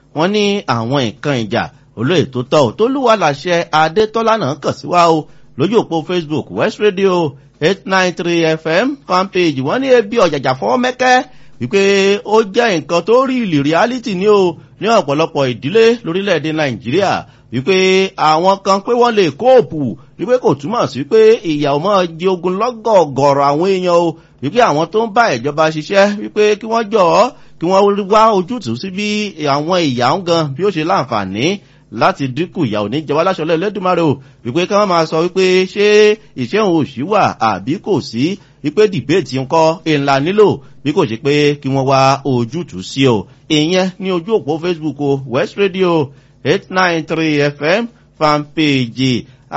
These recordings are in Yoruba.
wọ́n ní àwọn nǹkan ìjà olóyè tó tọ́ ò tó lúwa làṣẹ adétọ́lá náà kàn sí wa o lójú òpó facebook west radio eight nine three fm fanpage wọ́n ní ebi ọ̀jàjà fọwọ́ mẹ́kẹ́ wípé ó jẹ́ nǹkan tó rí ìlì reality ní o ní ọ̀pọ̀lọpọ̀ ìdílé lórílẹ̀‐èdè nàìjíríà wípé àwọn kan pé wọ́n lè kóòpù wípé kò túmọ̀ sí pé ìyàwó máa di ogun lọ́gọ̀ọ̀gọ̀rọ̀ àwọn èèyàn o wípé àwọn tó ń bá ìjọba ṣiṣẹ́ wípé kí wọ́n jọ̀ ọ́ kí wọ́n wá ojútùú sí bí àwọn ìyà ń gan bí ó ṣe láǹfààní láti dínkù ìyà òní jẹwọ́ láṣọlẹ̀ lẹ́dùnmáre o wípé kí wọ́n máa sọ wípé ṣé ìṣẹ́hùn òṣì wà àbí kò sí wípé dìbéètì ńkọ́ ńlá nílò bí kò ṣe pé kí wọ́n wá ojútùú sí o ìyẹn ní ojú òpó facebook o west radio eight nine three fm fanpage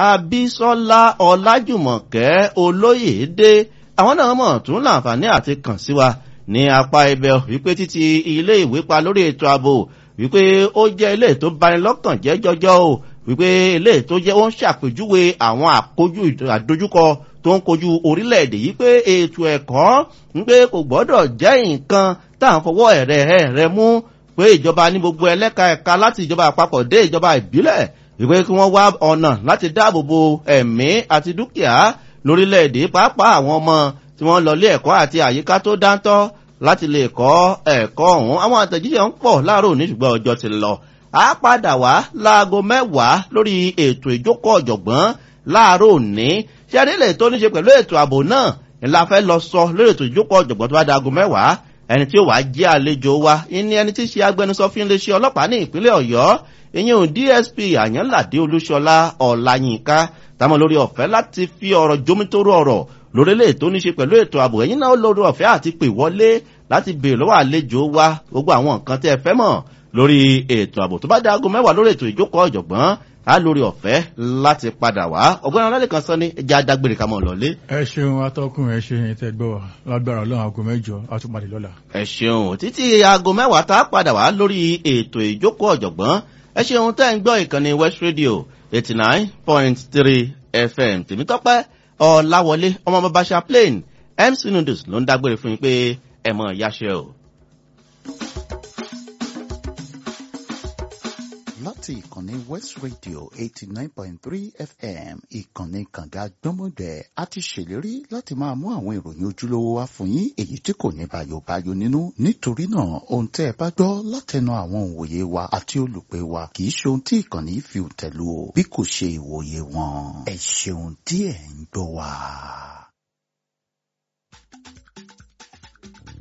abisola ọlájùmọ̀kẹ́ olóyèdè àwọn náà mọ̀ tún láǹfààní àti kàn sí wa ní apá ibẹ̀ wípé títí ilé ìwé pa lórí ètò ààbò wípé ó jẹ́ ilé tó bani lọ́kàn jẹ́ jọjọ́ o wípé ilé tó jẹ́ ó ń ṣàpèjúwe àwọn àkójú àdójúkọ tó ń kojú orílẹ̀-èdè yìí pé ètò ẹ̀kọ́ wípé kò gbọ́dọ̀ jẹ́ nǹkan tá à ń fọwọ́ ẹ̀rẹ̀ ẹ̀rẹ̀ mú pé ìjọba ní gbogbo ẹlẹ́ka ẹ̀ka láti ìjọba àpapọ̀ dé ìjọba ìbílẹ̀ wípé kí wọ́n wá ọ̀nà láti dáàbò bo ẹ̀mí àti dúkìá lórílẹ̀-èdè pàápàá àwọn ọmọ tí wọ́n lọ lé ẹ̀kọ́ àti àyíká tó dáńtọ́ láti lè kọ́ ẹ̀kọ́ ọ̀hún àwọn àtẹ̀jíṣẹ́ ń pọ̀ láàárọ̀ òní ṣùgbọ́n ọjọ́ ti lọ. a padà wá láago mẹ́wàá lórí ètò ìjókòó ọ̀jọ̀gbọ́n láàárọ̀ òní ṣé adélè tó ní ṣe pẹ̀lú ètò ààbò náà ńlá fẹ́ lọ sọ lórí ètò ìjókòó ọ̀jọ̀gbọ́n tó bá da aago mẹ́wàá ẹni tí ó wàá jẹ́ àlejò wa ní ẹni tí í ṣe agbẹnusọ fún iléeṣẹ́ ọlọ́pàá ní ìpínlẹ̀ ọ̀yọ́ ìyẹn ò dsp àyànládé olúṣọlá ọ̀làyínká táwọn lórí ọ̀fẹ́ láti fi ọ̀rọ̀ jómítóró ọ̀rọ̀ lórílẹ̀ tó ní ṣe pẹ̀lú ètò ààbò ẹ̀yìn náà lórí ọ̀fẹ́ àti pè wọlé láti bèèrè lọ́wọ́ àlejò wa gbogbo àwọn nǹkan tẹ́ ẹ fẹ́ mọ̀ lórí ètò ààbò tó bá dá aago mẹ́wàá lórí ètò ìjókòó ọ̀jọ̀gbọ́n á lórí ọ̀fẹ́ láti padà wá ọgbọ́n alálẹ̀ kan sọ ní ẹja dágbére ká mọ̀ lọ́lé. ẹ ṣeun atọ́kùn ẹ ṣe yẹn tẹ gbọ́ wa lágbára ọlọ́run aago mẹ́jọ àtúpalẹ̀ lọ́la. ẹ ṣeun títí aago mẹ́wàá tá a padà wá lórí ètò ìjókòó ọ̀jọ̀gbọ́n ẹ ṣeun tẹ́ ń gbọ́ ìkànnì west radio eighty nine point three fm tèmítọ́pẹ́ ọ̀làwọlé ọmọ bàbá chaplain mc noodles ló ń dágbére fún yín pé ẹ mọ̀ yáṣẹ́ o. láti ìkànnì west radio eighty nine point three fm ìkànnì kànga gbọ́mọgbẹ́ a ti ṣèlérí láti máa mú àwọn ìròyìn ojúlówó wá fún yín èyí tí kò ní bayobayo nínú nítorí náà ohun tẹ́ ẹ bá gbọ́ látẹnu àwọn òǹwòye wa àti olùpẹ̀ wa kì í ṣe ohun tí ìkànnì fi tẹ̀lú o bí kò ṣe ìwòye wọn ẹ ṣeun tí ẹ̀ ń gbọ́ wa.